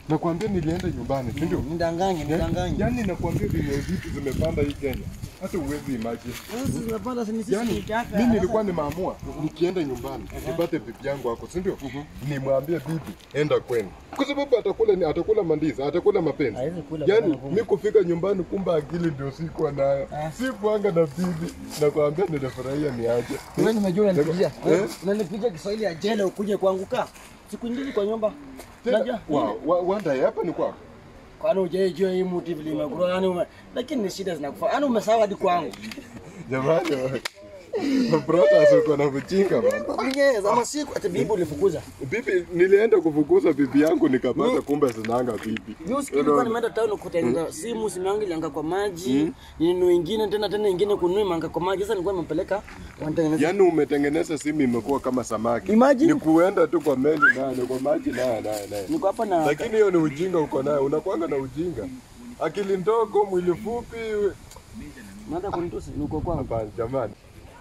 Nakwambia nilienda nyumbani, si ndio? Nidanganye, nidanganye. Yaani nakwambia vile vitu zimepanda hii Kenya. Hata uwezi imagine. Sasa zinapanda si ni sisi Yaani tukiacha. mimi nilikuwa nimeamua nikienda nyumbani nipate bibi yangu hapo, si ndio? Nimwambie bibi enda kwenu. Kwa sababu atakula ni atakula mandizi, atakula mapenzi. Hawezi kula Yaani bwana, kumbe. mimi kufika nyumbani kumbe akili ndio sikuwa nayo. Sikuanga na bibi. Nakwambia nilifurahia niaje. Wewe nimejua unanipigia. Eh? Unanipigia Kiswahili ya jela ukuje kwangu kaa. Siku nyingi kwa nyumba. Tena Unajua? wa, wa, wanda hapa ni kwako. Kwani hujaijua hii mti vile imekura yani ume... lakini ni shida zinakufa. Yaani umesahau hadi kwangu. Jamani. Brothers uko na mjinga bana. Yes, ama siku ati bibi ulifukuza. Bibi, nilienda kufukuza bibi yangu nikapata kumbe sinanga bibi. Mimi usikii nilikuwa nimeenda town kutengeneza simu, simu yangu ilianga kwa maji. Ninu ingine tena tena ingine kununua manga kwa maji. Sasa nilikuwa nimepeleka wanatengeneza. Yaani umetengeneza simu imekuwa kama samaki. Imagine. Ni kuenda tu kwa meli naye ni kwa maji naye naye naye. Niko hapa na Lakini hiyo ni ujinga uko nayo, unakuanga na ujinga. Akili ndogo, mwili fupi. naenda kunitusi niko kwangu. Hapana jamani.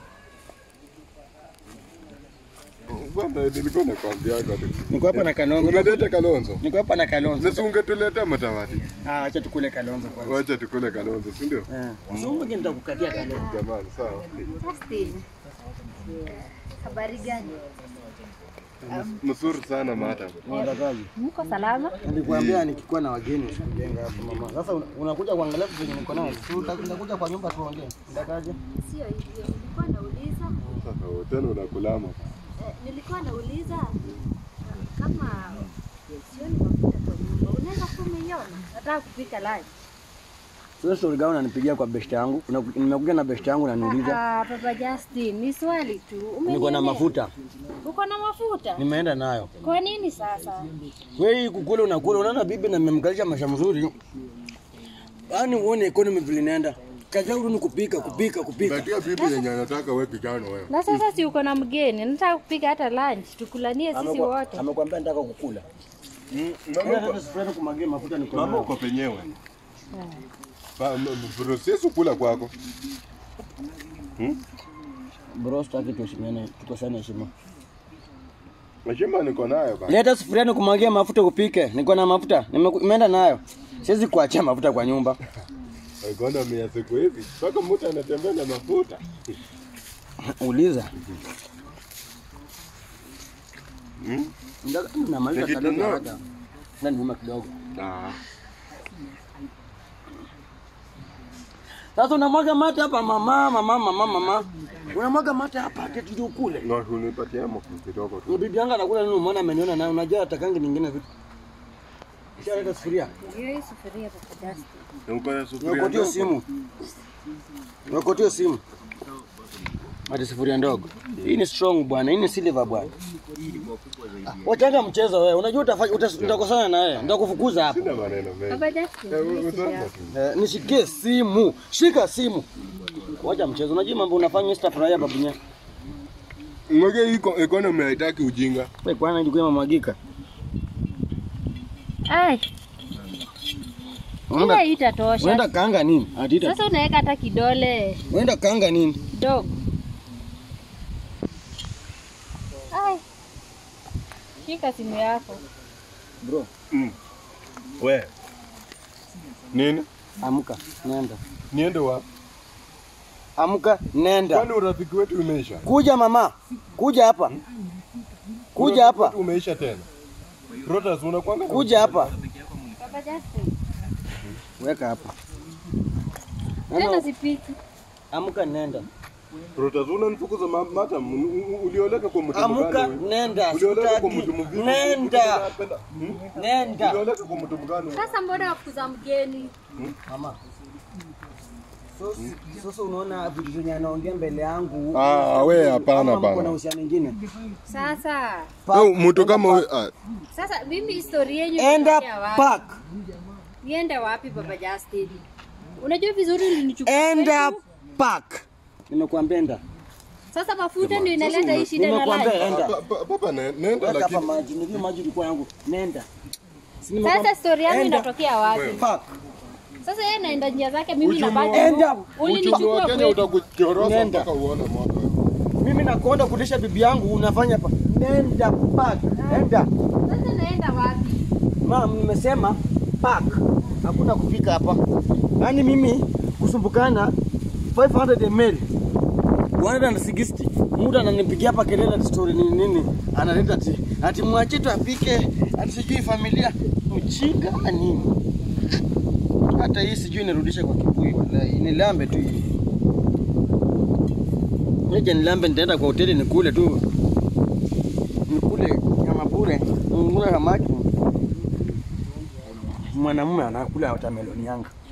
Bwana nilikuwa nakwambiaga tu. Niko hapa na Kalonzo. Umeleta Kalonzo. Niko hapa na Kalonzo. Sasa ungetuletea matawati. Ah, acha tukule Kalonzo kwanza. Wacha tukule Kalonzo, si ndio? Eh. Sio mwingine nitakukatia Kalonzo. Jamani, sawa. Justin. Habari gani? Mzuri sana madam. Unatakaje? Mko salama? Nilikwambia nikikuwa na wageni usikujenga hapo mama. Sasa una- unakuja kuangalia vitu vyenye niko nazo. Si uta- Utakuja kwa nyumba tuongee. Unatakaje? Sio hivyo. Nilikuwa nauliza, Sasa tena unakulama. eh, nilikuwa nauliza kama sioni mafuta kwa nyumba. Unaweza kuwa umeiona? Nataka kupika lunch. Sasa story gani unanipigia kwa best yangu? Una- Nimekuja na best yangu unaniuliza. Ah, Papa Justin, ni swali tu. Niko na Umenielewa? mafuta. Uko na mafuta? Nimeenda nayo. Kwa nini sasa? Wewe hii kukula unakula, unaona bibi na mmemkalisha maisha mzuri. Yaani uone economy vile inaenda. Kazi yangu ni kupika, kupika, kupika. Batia bibi yenye anataka wewe kijana wewe. Na sasa si uko na mgeni, nataka kupika hata lunch, tukulanie sisi Amekwa- wote. Amekwambia nataka kukula. Mama Ila uko- sasa sifueni kumagia mafuta niko mama nayo. uko penyewe. Ba- m- m- Process kula kwako. Bro, sitaki tuheshimiane, tukosane heshima. Heshima niko nayo bana. Leta sufuria nikumwagie mafuta upike. Niko na mafuta. Nimeku- Nimeenda nayo. Siwezi kuachia mafuta kwa nyumba. Economy ya siku hizi mpaka mtu anatembea na mafuta. Uliza. Hmm? Ndio namaliza Lakini kalenda no. haraka. Na niuma kidogo. Ah. Sasa unamwaga mate hapa mama, mama, mama, mama. Unamwaga mate hapa ati tuje ukule. Na unipatie hapo kidogo tu. Ni bibi yangu anakula nini umeona ameniona nayo unajua atakangi nyingine vitu. Kisha sufuria. Ndio hii sufuria Papa Justin. Uko na sufuria Nikotio ndogo? simu. Nikotio simu. Hadi sufuria ndogo. Hii ni strong bwana, hii ni silver bwana. Ah, Wachanga mchezo wewe. Unajua utafanya utas- utakosana na yeye. Nitakufukuza hapa. Sina maneno mengi. Papa Justin, Eh, hii utaona sufuria. tu. Eh, nishikie simu. Shika simu. Wacha mchezo. Unajua mambo unafanya sitafurahia babunya. Ngoja iko economy haitaki ujinga. Wewe kwana ndio mamagika. Ai, Unaenda ile itatosha. unaenda kaanga nini? Atita. Sasa unaweka hata kidole Unaenda kaanga nini? kidogo. Ai. Shika simu yako. Bro, We. Nini? amka, nenda. Niende wapi? Amka, nenda. Kwani urafiki wetu umeisha? Kuja mama. Kuja hapa. Kuja Urafiki hapa. wetu umeisha tena. Brothers unakwanga na Kuja hapa. Papa Justin, Weka hapa. tena Nenda, sipiki. amka nenda. Brothers unanifukuza ma- mata m- u- u- ulioleka kwa mtu Amka mgani wewe? nenda. Ulioleka kwa Sitaki. mtu mvivu. Nenda. Unapenda- Hmm? Nenda. Ulioleka kwa mtu mgani wewe? Sasa mbona wafukuza mgeni? Mama. Sasa sasa unaona vitu zenye anaongea mbele yangu. Ah, we hapana Ama mko bana. na uhusiano mwingine. Sasa, Au mtu kama wewe ah, sasa mimi historia yenu Enda inatokea wapi? park. Niende wapi Papa Justin? Unajua vizuri ulinichukua. Enda kwetu. park. Nimekuambia enda. Sasa mafuta ndio inaleta hii shida na Nimekuambia lunch. enda. pa- pa- papa ne- nenda Weka hapa lakini maji, ndio maji ilikuwa yangu. Nenda. Si Sasa nimekuambia- story yangu Enda inatokea wapi? park. Sasa yeye anaenda njia zake, mimi Uchumi nabaki. wa- Enda. huku. uchumi Ulinichukua wa Kenya kwetu. utakuchorosa Nenda. mpaka uone mwaka. Mimi nakonda kulisha bibi yangu unafanya hapa. Nenda park. Enda. Sasa naenda wapi? Mama, nimesema park. Hakuna kufika hapa. Yaani mimi kusumbukana 500 ml 160 mtu ananipigia hapa kelele ati story nini nini, analeta ati ati mwache tu apike, ati sijui familia mchinga ama nini. Hata hii sijui nirudishe kwa kibuyu, wallahi nilambe tu hii. Nije nilambe, nitaenda kwa hoteli nikule tu, nikule nyama bure, nikule samaki. Mwanamume anakula watermelon yanga.